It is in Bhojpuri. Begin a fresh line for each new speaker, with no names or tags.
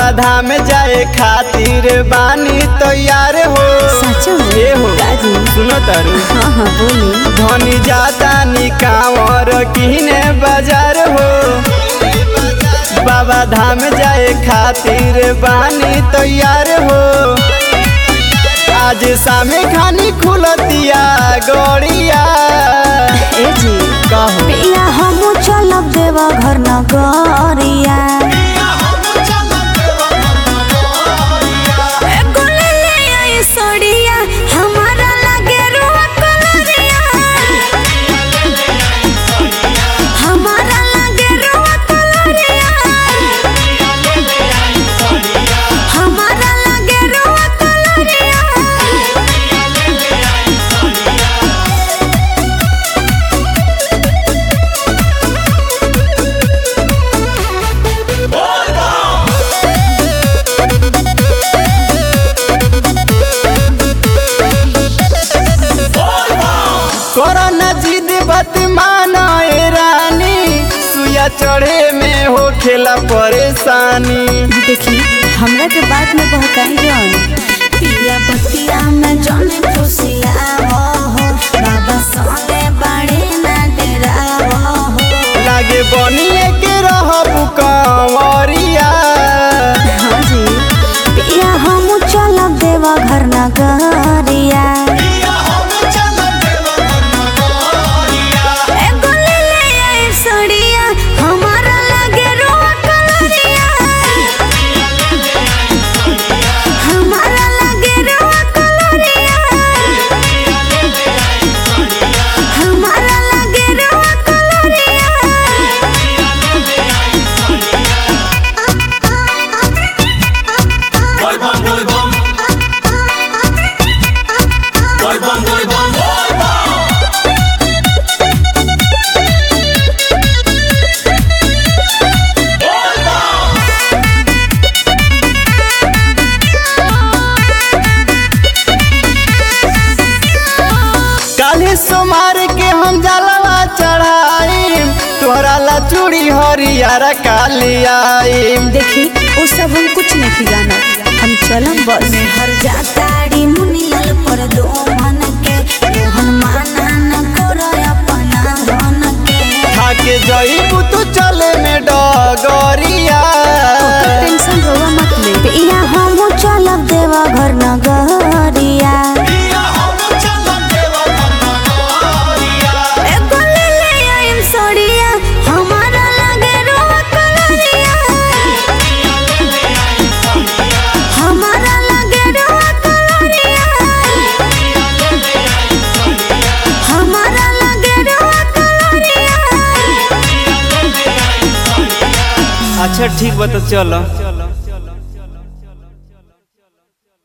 धाम जाए खातिर बानी तैयार हो
सच में
ए हो
काजी
सुनो तारू
हाँ हाँ बोली
धनी जाता नी कांवर किने बाजार हो बाबा धाम जाए खातिर बानी तैयार हो आज शामे खानी खुलतिया गड़िया
ए जी
कहो
पिया हम चलब देवा घर नगरिया ए गोले ले आई सड़िया हमारा लगे रुआ कलरिया हमारा लगे रुआ कलरिया हमारा लगे रुआ कलरिया
कोरोना जिद बत माना ए रानी सुया चढ़े में हो खेला परेशानी
देखी हमरा के बात में बहकाई जौन पिया बतिया में जौन खुशिया हो हो बाबा सोने बड़े ना डेरा हो
लागे बनिए के रहब कंवरिया
हाँ जी पिया हम चलब देवा घर नगरिया ए गोले ले आई सड़िया हमारा लगे रोआ कलरिया हमारा लगे रोआ कलरिया हमारा लगे रोआ कलरिया
काले सोमार के हम जलवा चढ़ाई तोहरा ला चूड़ी हरियारा काली आई
देखी वो सब हम कुछ नहीं जाना हम चलम बस में हर जाताड़ी मुनियल पर दो मन के मोहन माना न करो अपना धन के
खाके जईबू तू चले में डगरिया
टेंशन रोवा मत ले पिया हम चलब देवा घर नगरिया ए गोले ले आइम सड़िया हमारा लगे रोआ कलरिया हमारा लगे रोआ कलरिया हमारा लगे रोआ कलरिया
अच्छा ठीक बता चलो